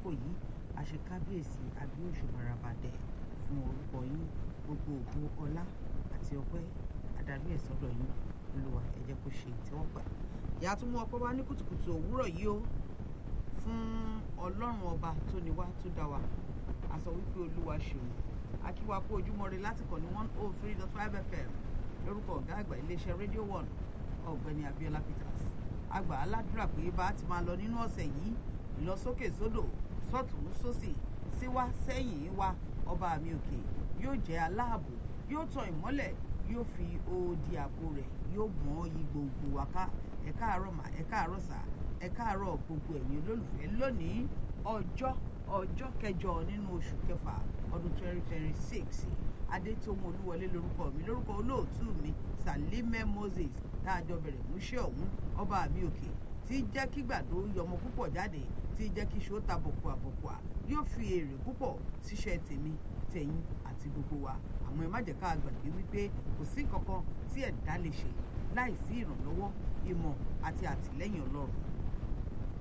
lákòókò yìí àṣekábíyèsí agbóhùnsùmọ̀ràbàdẹ̀ fún orúkọ yín gbogbo ògo ọlá àti ọpẹ́ adarí ẹ̀ sọ́dọ̀ yín olúwa ẹ jẹ́ kó ṣe ìtẹ́wọ́gbà. ìyá tún mú ọpẹ́ wá ní kùtùkùtù òwúrọ̀ yìí o fún ọlọ́run ọba tó ní wá tó dá wa a sọ wípé olúwa ṣeun akíwa kú ojúmọ́ ire láti kàn ní one oh three dot five fm lórúkọ ọ̀gá àgbà iléeṣẹ́ radio one ọ̀gbẹ́ni abiola peters àgbà aládùúrà pé bá a ti máa lọ nínú ọ̀sẹ̀ yìí ìlọsókè sódò sọ́tún sósì síwá sẹ́yìn wa ọba mi òkè yóò jẹ́ aláàbò yóò tan ìmọ́lẹ̀ yóò fi odi ààbò rẹ̀ yóò gbọ́n yí gbogbo wa ká ẹ káàárọ̀ mà ẹ káàárọ̀ sà ẹ káàárọ̀ gbogbo ẹ̀yin olólùfẹ́ lónìí ọjọ́ ọjọ́ kẹjọ nínú oṣù kẹfà ọdún twenty twenty six adétòun olúwọlé lórúkọ mi lórúkọ olóòtú mi salime moses dáàjọ bẹ̀rẹ̀ múṣẹ́ ọ̀hún ọba mi òkè tí jẹ́ kí gbàdó yọmọ púpọ̀ jáde tí jẹ́ kí ṣó ta bọ̀kùà bọ̀kùà yóò fi èrè púpọ̀ síṣẹ́ tèmi tẹ̀yìn àti gbogbo wa àmọ́ ẹ má jẹ́ ká gbàgbé wípé kò sí kankan tí ẹ̀dá lè ṣe láì sí ìrànlọ́wọ́ ìmọ̀ àti àtìlẹ́yìn ọlọ́run